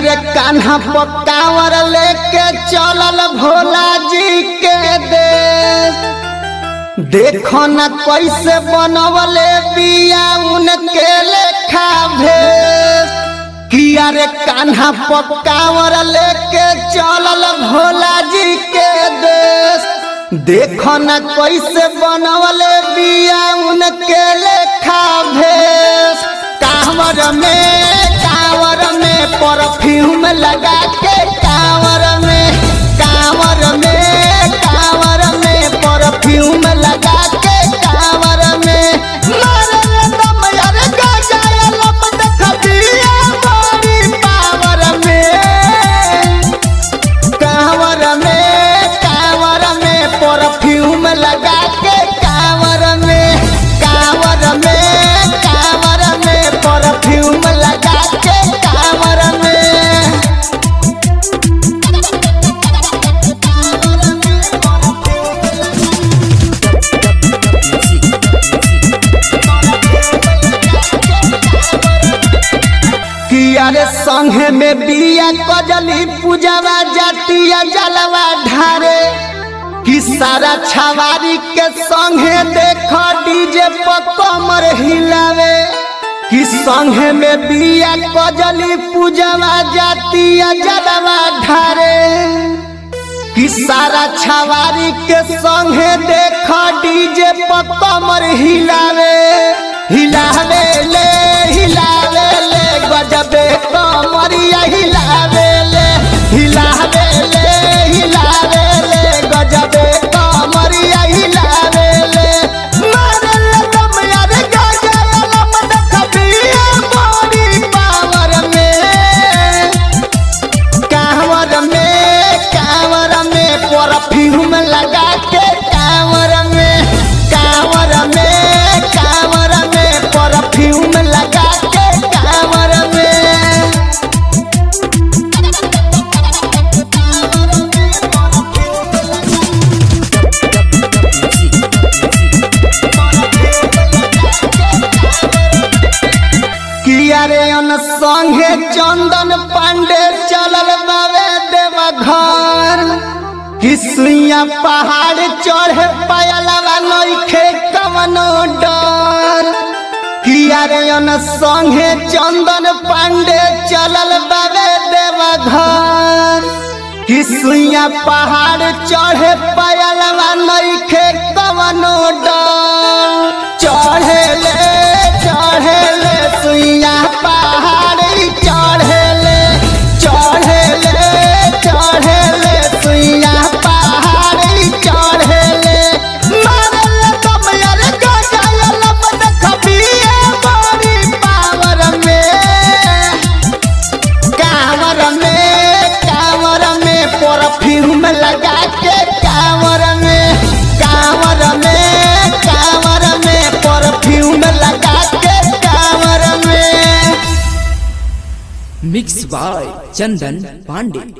रे कान्हा पकावर लेके चलल भोला जी के देश देखो न कैसे बनवले बिया उनके लेखा भेष किया रे कान्हा पकावर लेके चलल भोला जी के देश देखो न कैसे बनवले बिया उनके लेखा भेष कांवर में कांवर में परफ्यूम लगा के कांवर में कांवर में कांवर में परफ्यूम लगा के कांवर में मारे दम यार गजाया लपट खबिया बड़ी पावर में कांवर में कांवर में परफ्यूम लगा के कांवर में कांवर में कांवर में परफ्यूम लगा के कांवर में किया रे संघे में बिया कजली पूजवा जातिया जलवा ढारे कि सारा छवारी के संघे देख डीजे पर कमर हिलावे कि संघे में बिया कजली पूजवा जातिया जलवा ढारे कि सारा छवारी के संगे देख डीजे पर कमर हिलावे हिलावे ले हिलावे ले गजबे कमरिया हिलावे ले हिलावे ले हिलावे ले गजबे कमरिया हिलावे ले मारे ले दम यार गजब लम देखबिए बड़ी पावर में कांवर में कांवर में परफ्यूम लगा के कांवर में कांवर में कांवर में परफ्यूम लगा के कांवर में किया रे अन संगे चंदन पांडे चलल बावे देवा घर किसुइया पहाड़ चढ़े पायलवा नइखे कवनो डर किया रे अन संगे चंदन पांडे चलल बावे देवा घर किसुइया पहाड़ चढ़े पायलवा नइखे कवनो डर चढ़े ले चढ़े ले सुइया पहाड़ चढ़े ले चढ़े ले चढ़े ले सुइया पहाड़ चढ़े ले मारे ले दम यार गजाया लपट खबिए बड़ी पावर में कांवर में कांवर में परफ्यूम लगा के कांवर में कांवर में कांवर में परफ्यूम लगा के कांवर में मिक्स बाय चंदन पांडे